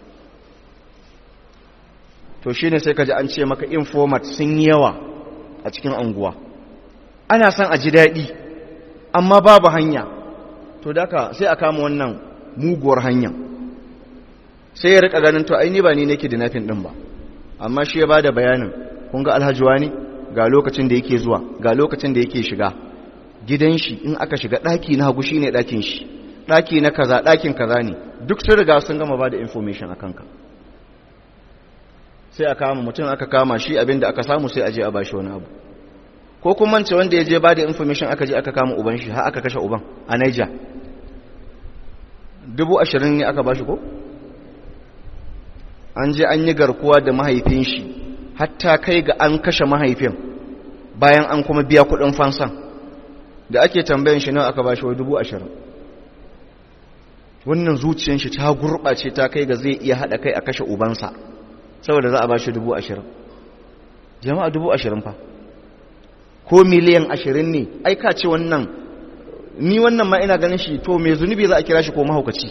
to shi ne sai ka ji an ce maka informat sun yi yawa a cikin anguwa ana son a ji daɗi amma babu hanya to daka sai a kama wannan muguwar hanya sai ya rika ganin to aini ba ni nake da nafin ɗin ba amma shi ya ba da bayanin kun ga alhajiwa ne ga lokacin da yake zuwa ga lokacin da yake shiga gidan shi in aka shiga ɗaki na hagu shine ɗakin shi ɗaki na kaza ɗakin kaza ne duk sun riga sun gama ba da information a kanka sai a kama mutum aka kama shi abinda aka samu sai a je a bashi wani abu ko kuma mance wanda ya je ba da information aka je aka kama uban shi har aka kashe uban a Niger dubu ashirin ne aka bashi ko an je an yi garkuwa da mahaifin shi hatta kai ga an kashe mahaifin bayan an kuma biya kudin fansan da ake tambayin shi nawa aka bashi wa dubu ashirin wannan zuciyar shi ta gurɓace ta kai ga zai iya haɗa kai a kashe ubansa saboda za a bashi dubu ashirin jama'a dubu ashirin fa ko miliyan ashirin ne ai ka ce wannan ni wannan ma ina ganin shi to mai zunubi za a kira shi ko mahaukaci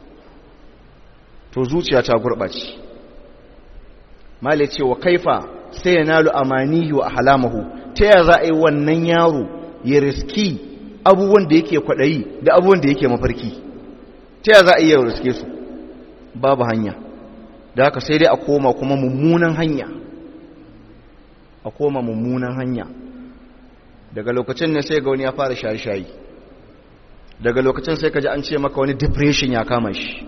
to zuciya ta gurɓace male ce wa kaifa sai ya nalu amaniyu a halamahu ta ya za a yi wannan yaro ya riski abubuwan da yake kwaɗayi da abubuwan da yake mafarki ta ya za a yi ya riske su babu hanya da haka sai dai a koma kuma mummunan hanya a koma mummunan hanya daga lokacin ne sai ga wani ya fara shayi-shayi daga lokacin sai ka ji an ce maka wani depression ya kama shi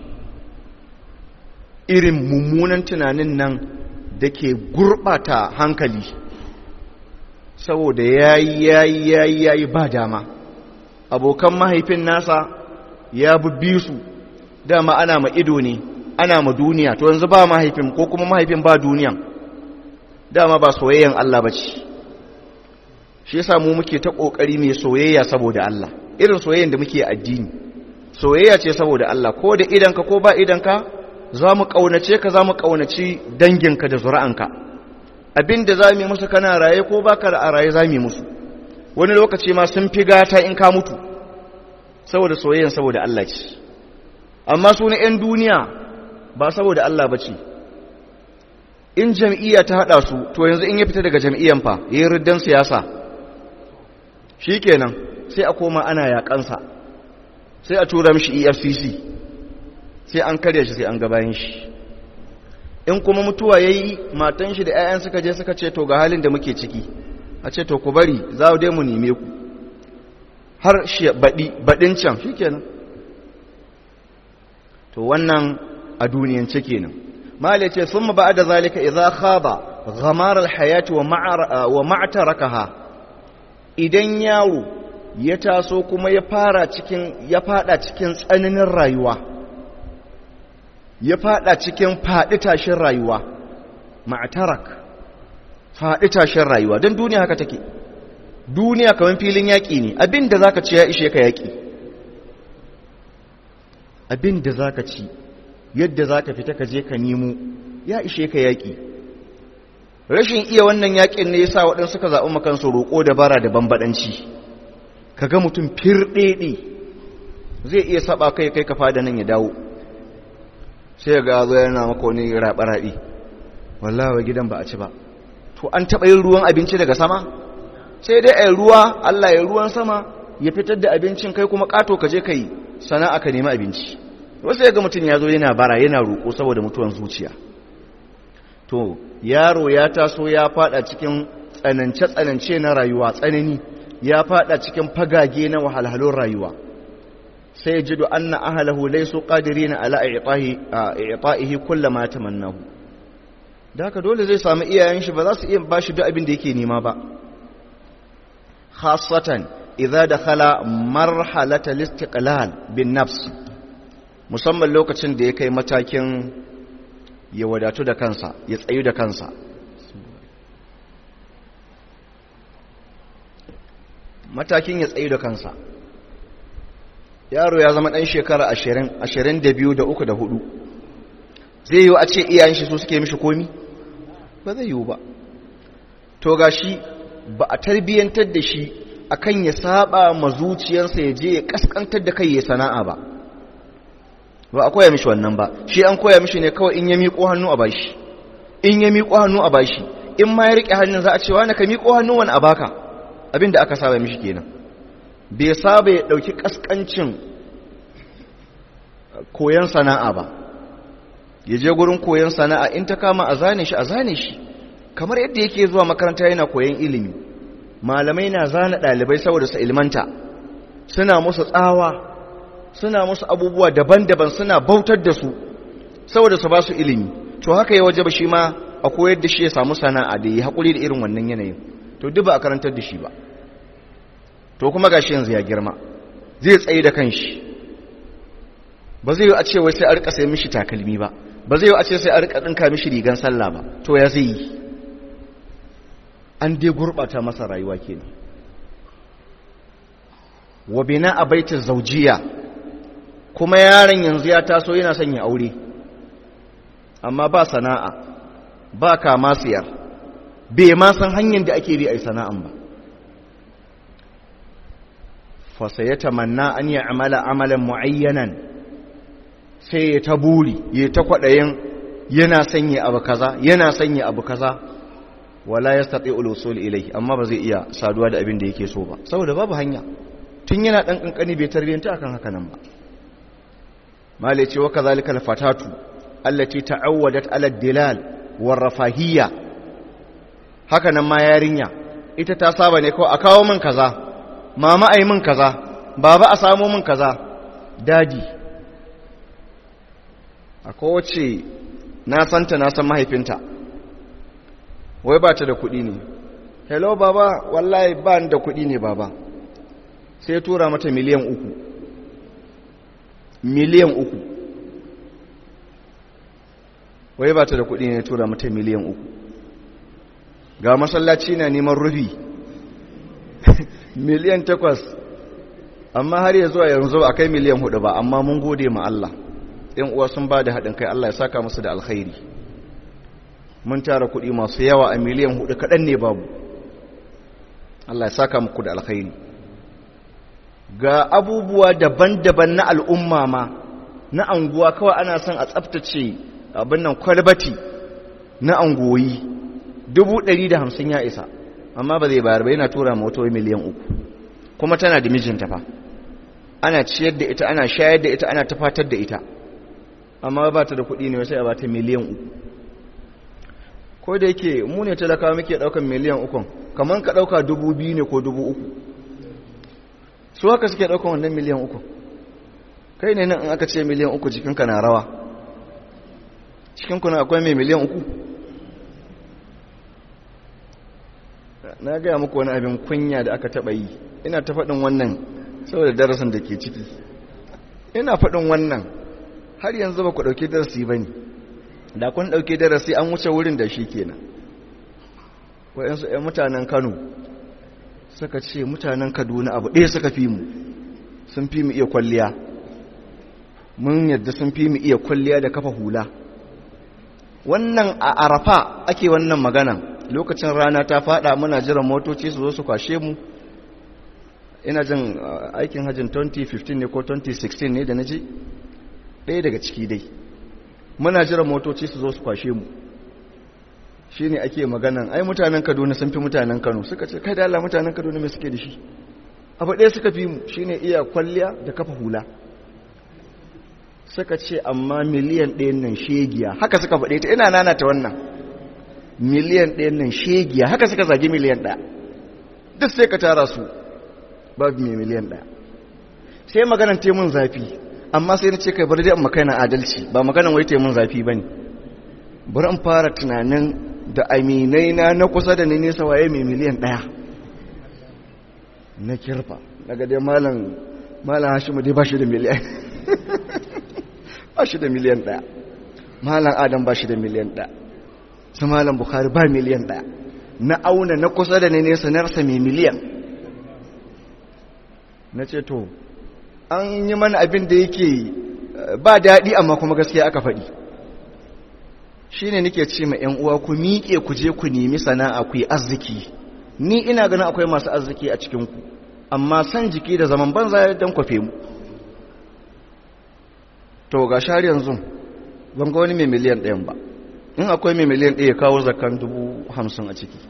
irin mummunan tunanin nan da ke gurɓata hankali saboda yayi yayi yayi yayi ba dama abokan mahaifin nasa ya bubbi su dama ana ma ido ne ana ma duniya to yanzu ba mahaifin ko kuma mahaifin ba duniyan dama ba soyayyan Allah bace shi yasa mu muke ta kokari mai soyayya saboda Allah irin soyayyan da muke addini soyayya ce saboda Allah ko da idanka ko ba idanka za mu kaunace ka za mu kaunaci danginka da zuri'anka abinda za mu yi musu kana raye ko baka da a raye za mu yi musu wani lokaci ma sun fi gata in ka mutu saboda soyayyan saboda Allah ce amma su na 'yan duniya ba saboda Allah ba ce in jam'iyya ta haɗa su to yanzu in ya fita daga jam'iyyan fa ya yi riddan siyasa shi kenan sai a koma ana yaƙansa sai a tura mishi efcc sai an karya shi sai an gabayin shi in kuma mutuwa ya yi matan shi da 'ya'yan suka je suka ce to ga halin da muke ciki a ce to ku bari za dai mu neme ku har shi baɗin can shi kenan to wannan a duniyance kenan mala ce sun ba da zalika idza khaba ghamar alhayati wa ma'tarakaha idan yawo ya taso kuma ya fara cikin ya fada cikin tsananin rayuwa ya fada cikin fadi tashin rayuwa ma'tarak fadi tashin rayuwa dan duniya haka take duniya kamar filin yaki ne abinda zaka ci ya ishe ka yaki abin da za ka ci yadda za ka fita ka je ka nemo ya ishe ka yaƙi rashin iya wannan yaƙin ne ya sa waɗansu ka zaɓi makansu roƙo da bara da bambaɗanci ka ga mutum firɗeɗe zai iya saɓa kai kai ka fada nan ya dawo sai ga zo yana maka wani raɓe-raɓe wallawa gidan ba a ci ba to an taɓa yin ruwan abinci daga sama sai dai a ruwa allah ya ruwan sama ya fitar da abincin kai kuma ƙato ka je ka yi sana'a ka nemi abinci wasu ya ga mutum ya zo yana bara yana roƙo saboda mutuwan zuciya to yaro ya taso ya fada cikin tsanance-tsanance na rayuwa tsanani ya fada cikin fagage na wahalhalun rayuwa sai ya jido anna ahalahu laysu qadirina ala i'ta'ihi kullama tamannahu da haka dole zai samu iyayen shi ba za su iya bashi duk abin da yake nema ba khassatan idza dakhala marhalata listiqlal bin nafs musamman lokacin da ya kai matakin ya wadatu da kansa ya tsayu da kansa matakin ya tsayu da kansa yaro ya zama ɗan shekara ashirin ashirin da biyu da uku da hudu zai yiwu a ce iyayen shi su suke mishi komi ba zai yiwu ba to ga shi ba a tarbiyyantar da shi akan ya saba ma zuciyarsa ya je ya kaskantar da kai ya sana'a ba ba a koya mishi wannan ba shi an koya mishi ne kawai in ya miƙo hannu a bashi in ya miƙo hannu a bashi in ma ya riƙe hannun za a ce wani ka miƙo hannu wani a baka abinda aka saba mishi kenan bai saba ya ɗauki ƙasƙancin koyon sana'a ba ya je gurin koyon sana'a in ta kama a zane shi a zane shi kamar yadda yake zuwa makaranta yana koyon ilimi malamai na zana ɗalibai saboda su ilmanta suna musu tsawa suna musu abubuwa daban-daban suna bautar da su saboda su ba su ilimi to haka ya waje ba shi ma a koyar da shi ya samu sana'a da ya haƙuri da irin wannan yanayin to duk ba a karantar da shi ba to kuma gashi yanzu ya girma zai tsaye da kanshi ba zai yi a ce wai sai a rika sai mishi takalmi ba ba zai yi a ce sai a rika dinka mishi rigan sallah ba to ya zai yi an dai gurbata masa rayuwa kenan wa bina a baitin zaujiya kuma yaron yanzu ya taso yana son ya aure amma ba sana'a ba kama siyar bai ma san hanyar da ake bi a sana'an ba fasa ya tamanna an yi amala amalan mu'ayyanan sai ya ta buri ya ta kwaɗayin yana sanya abu kaza yana sanya abu kaza wala ya staɗe ulusul ilai amma ba zai iya saduwa da abin da yake so ba saboda babu hanya tun yana ɗan ƙanƙani bai tarbiyyanta akan haka nan ba male ce wa kazalika alfatatu allati ta'awwadat ala dilal war rafahiyya haka nan ma yarinya ita ta saba ne kawai a kawo min kaza mama ai min kaza baba a samu min kaza dadi a kowace na santa na san mahaifinta wai ba ta da kuɗi ne hello baba wallahi ba da kuɗi ne baba sai tura mata miliyan uku miliyan uku wai ba ta da kuɗi ne tura mata miliyan uku ga masallaci na neman rufi miliyan takwas amma har ya zuwa yanzu a kai miliyan hudu ba amma mun gode ma Allah ‘yan uwa sun ba da haɗin kai Allah ya saka musu da alkhairi mun tara kuɗi masu yawa a miliyan hudu kaɗan ne babu Allah ya saka muku da alkhairi ga abubuwa daban-daban na al'umma ma na anguwa kawai ana son a tsaftace abin nan kwalbati na angoyi dubu ɗari da hamsin ya isa amma ba zai bayar ba yana tura mota miliyan uku kuma tana da mijinta fa ana ciyar da ita ana shayar da ita ana tafatar da ita amma ba ta da kuɗi ne sai a ba ta miliyan uku ko da yake mu ne talakawa muke ɗaukan miliyan ukun kamar ka ɗauka dubu biyu ne ko dubu uku su haka suke ɗaukan wannan miliyan uku kai ne nan in aka ce miliyan uku cikinka na rawa cikinku na akwai mai miliyan uku na gaya muku wani abin kunya da aka taɓa yi ina ta faɗin wannan saboda darasin da ke ciki ina faɗin wannan har yanzu ba ku ɗauki darasi ba ne da kun ɗauki darasi an wuce wurin da shi kenan waɗansu ‘yan mutanen kano suka ce mutanen kaduna abu ɗaya suka fi mu sun fi mu iya kwalliya mun yadda sun fi mu iya kwalliya da kafa hula wannan a arafa ake wannan magana lokacin rana ta fada muna jiran motoci su zo su kwashe mu ina jin aikin hajjin 2015 ne ko 2016 ne da na ji ɗaya daga ciki dai muna jiran motoci su zo su kwashe mu shi ne ake maganan ai mutanen kaduna sun fi mutanen kano suka ce kai da Allah mutanen kaduna mai suke da shi abu ɗaya suka fi mu shi ne iya kwalliya da kafa hula suka ce amma miliyan ɗayan nan shegiya haka suka faɗe ta ina nana ta wannan miliyan ɗayan nan shegiya haka suka zagi miliyan ɗaya duk sai ka tara su babu mai miliyan ɗaya sai maganan temun zafi amma sai na ce kai bari dai in makaina adalci ba maganan wai temun zafi ba ne bari in fara tunanin da aminai na na kusa da ni nesa waye mai miliyan ɗaya na kirfa daga dai malam malam hashimu dai ba shi da miliyan ba shi da miliyan ɗaya malam adam ba shi da miliyan ɗaya su malam bukari ba miliyan ɗaya na auna na kusa da ne nesa na rasa mai miliyan na ce to an yi mana abin da yake ba daɗi amma kuma gaskiya aka faɗi shi ne nake ce ma ‘yan uwa ku miƙe ku je ku nemi sana'a ku yi arziki ni ina ganin akwai masu arziki a cikinku amma san jiki da zaman banza don kwafe mu to ga shari yanzu ban ga wani mai miliyan ɗayan ba in akwai mai miliyan ɗaya kawo zakan dubu hamsin a ciki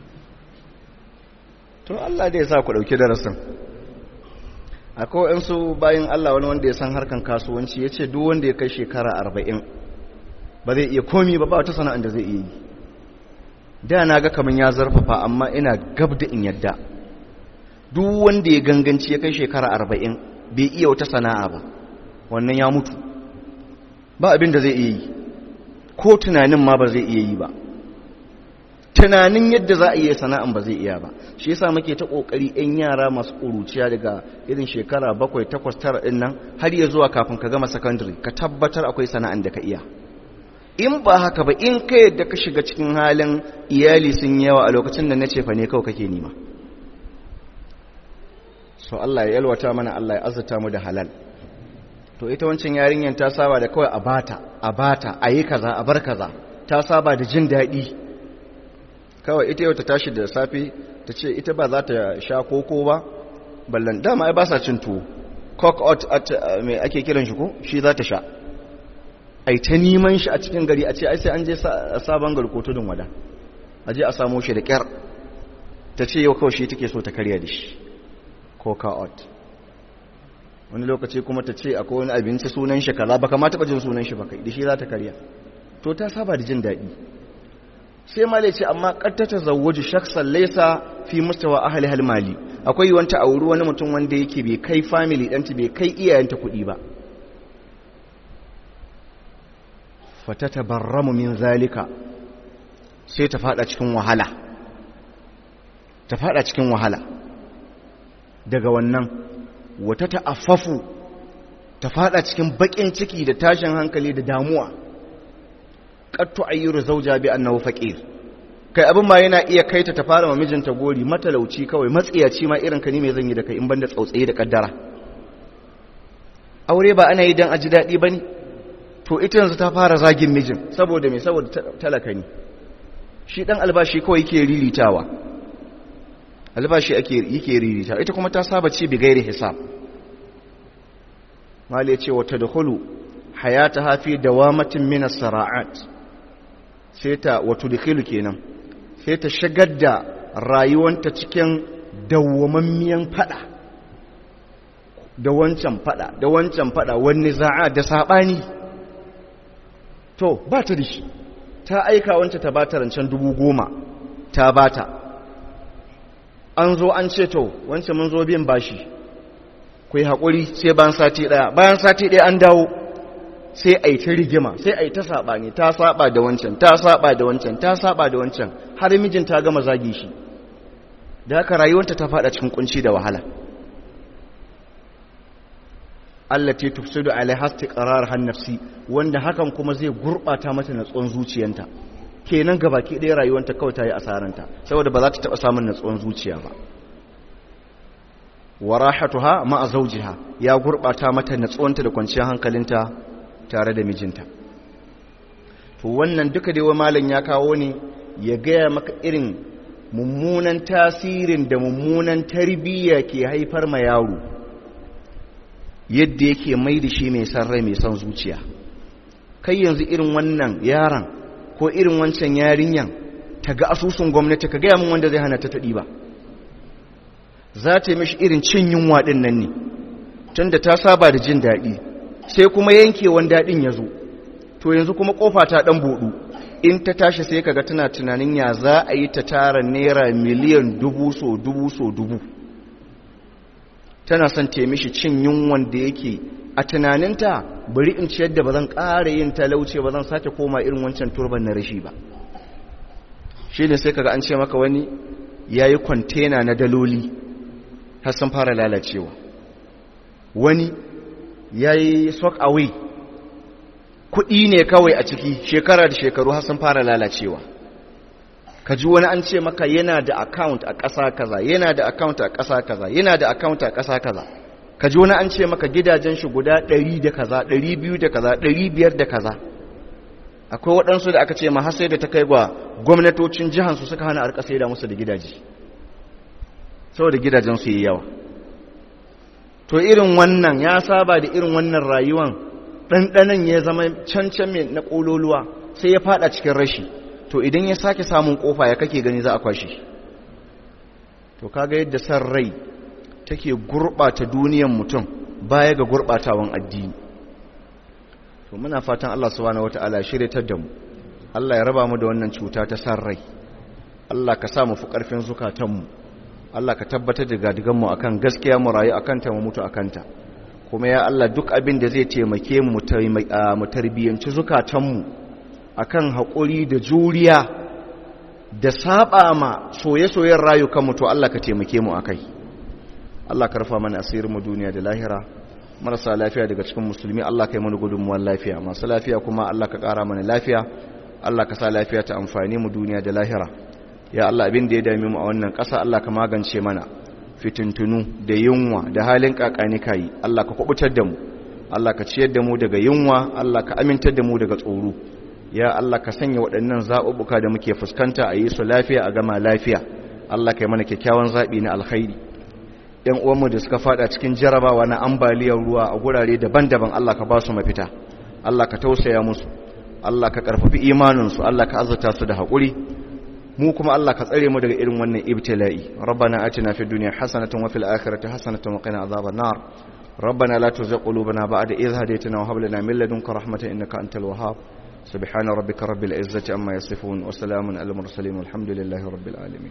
to Allah da ya sa ku ɗauki darasin akwai waɗansu bayan Allah wani wanda ya san harkan kasuwanci ya ce duk wanda ya kai shekara arba'in ba zai iya komi ba ba wata sana'ar da zai iya yi da na ga kamar ya zarfafa amma ina gab da in yadda duk wanda ya ganganci ya kai shekara arba'in bai iya wata sana'a ba wannan ya mutu ba abin da zai iya yi ko tunanin ma ba zai iya yi ba tunanin yadda za a iya sana'an ba zai iya ba shi yasa muke ta kokari yan yara masu kuruciya daga irin shekara bakwai takwas tara din nan har ya zuwa kafin ka gama secondary ka tabbatar akwai sana'an da ka iya in ba haka ba in ka yadda ka shiga cikin halin iyali sun yawa a lokacin da na ce fa ne kawai kake nima so Allah ya yalwata mana Allah ya azurta mu da halal to ita wancan yarinyar ta saba da kawai a bata a bata a yi kaza a bar kaza ta saba da jin daɗi kawai ita yau ta tashi da safe ta ce ita ba za ta sha koko ba ballan dama ai ba sa cin tuwo cock out at mai ake kiran shi ko shi za ta sha ai ta neman shi a cikin gari a ce ai sai an je sabon gari ko tudun wada a je a samo shi da kyar ta ce yau kawai shi take so ta karya da shi coca out wani lokaci kuma ta ce akwai wani abinci sunan shi kaza baka ma taba jin sunan shi baka da shi za ta karya to ta saba da jin daɗi sai male ce amma kattata zawwaju shaksan laysa fi mustawa ahli hal mali akwai wanta auri wani mutum wanda yake bai kai family ɗanta bai kai iyayenta kuɗi ba fatatabarramu min zalika sai ta fada cikin wahala ta fada cikin wahala daga wannan wata ta'affafu ta fada cikin bakin ciki da tashin hankali da damuwa qattu ayyuru zawja bi annahu faqir kai abin ma yana iya kaita ta fara ma mijinta gori matalauci kawai matsiyaci ma irin ka ne me zan yi da kai in banda tsautsaye da kaddara aure ba ana yi dan aji dadi bane to ita yanzu ta fara zagin mijin saboda me saboda talaka ne shi dan albashi kawai yake riritawa albashi ake yake ririta ita kuma ta saba ci bi gairi hisab mali ya ce wa tadkhulu hayataha fi dawamatin min as-sara'at sai ta wa tudkhilu kenan sai ta shigar da rayuwanta cikin dawwamammiyan fada da wancan fada da wancan fada wani za'a da sabani to ba ta da shi ta aika wancan ta bata rancen dubu goma ta bata an zo an ce to wancan mun zo biyan bashi ku yi haƙuri sai bayan sati ɗaya bayan sati ɗaya an dawo sai a yi ta rigima sai a yi ta saɓani ta saɓa da wancan ta saɓa da wancan ta saɓa da wancan har mijin ta gama zagi shi da haka rayuwarta ta faɗa cikin kunci da wahala allati tufsidu alaiha istiqrar han nafsi wanda hakan kuma zai gurbata mata natsuwan zuciyanta kenan gabaki ɗaya rayuwanta kawai ta yi asaranta saboda ba za ta taɓa samun natsuwan zuciya ba warahatuha ma'a zawjiha ya gurbata mata natsuwanta da kwanciyar hankalinta tare da mijinta to wannan duka dai wai malam ya kawo ne ya gaya maka irin mummunan tasirin da mummunan tarbiyya ke haifar ma yaro yadda yake mai da shi mai san rai mai san zuciya kai yanzu irin wannan yaron ko irin wancan yarinyan ta ga asusun gwamnati ka gaya min wanda zai hana ta taɗi ba za ta yi mishi irin cin yunwa ɗin nan ne tun da ta saba da jin daɗi sai kuma yankewan daɗin ya zo to yanzu kuma ƙofa ta ɗan buɗu in ta tashi sai kaga tana tunanin ya za a yi ta tara naira miliyan dubu so dubu so dubu tana son ta mishi cin yunwan da yake a tunaninta bari in ciyar da ba zan ƙara yin talauce ba zan sake koma irin wancan turban na rashi ba shi ne sai kaga an ce maka wani ya yi kwantena na daloli har sun fara lalacewa wani ya yi sock away kuɗi ne kawai a ciki shekara da shekaru har sun fara lalacewa ka ji wani an ce maka yana da account a ƙasa kaza yana da account a ƙasa kaza yana da account a ƙasa kaza ka ji wani an ce maka gidajen shi guda ɗari da kaza ɗari biyu da kaza ɗari biyar da kaza akwai waɗansu da aka ce ma har sai da ta kai ga gwamnatocin jihansu suka hana arka sai da musu da gidaje saboda gidajen su yi yawa to irin wannan ya saba da irin wannan rayuwan ɗanɗanan ya zama cancan mai na ƙololuwa sai ya fada cikin rashi to idan ya sake samun ƙofa ya kake gani za a kwashe to kaga yadda san rai take gurɓata duniyan mutum baya ga gurɓatawan addini to muna fatan Allah subhanahu wata'ala shiryatar da mu Allah ya raba mu da wannan cuta ta san rai Allah ka sa mu fi ƙarfin zukatanmu Allah ka tabbatar da gadigan mu akan gaskiya mu rayu akan ta mu mutu akan ta kuma ya Allah duk abin da zai taimake mu mu tarbiyyanci zukatanmu akan haƙuri da juriya da saba ma soye-soyen rayukanmu to Allah ka taimake mu akai Allah ka rufa mana asirin mu duniya da lahira marasa lafiya daga cikin musulmi Allah ka yi mana gudunmuwar lafiya masu lafiya kuma Allah ka ƙara mana lafiya Allah ka sa lafiya ta amfani mu duniya da lahira ya Allah abin da ya dame mu a wannan ƙasa Allah ka magance mana fitintunu da yunwa da halin kakani kayi Allah ka kubutar da mu Allah ka ciyar da mu daga yunwa Allah ka amintar da mu daga tsoro ya Allah ka sanya waɗannan zaɓuɓɓuka da muke fuskanta a yi su lafiya a gama lafiya Allah ka yi mana kyakkyawan zaɓi na alkhairi ‘yan uwanmu da suka fada cikin jarabawa na ambaliyar ruwa a gurare daban-daban Allah ka ba su mafita Allah ka tausaya musu Allah ka ƙarfafi imaninsu Allah ka azurta su da haƙuri mu kuma Allah ka tsare mu daga irin wannan ibtila'i rabbana atina fid dunya hasanatan wa fil akhirati hasanatan wa qina adhaban nar rabbana la tuzigh qulubana ba'da idh hadaytana wa hab lana min ladunka rahmatan innaka antal wahhab subhana rabbika rabbil izzati amma yasifun wa salamun alal mursalin walhamdulillahi rabbil alamin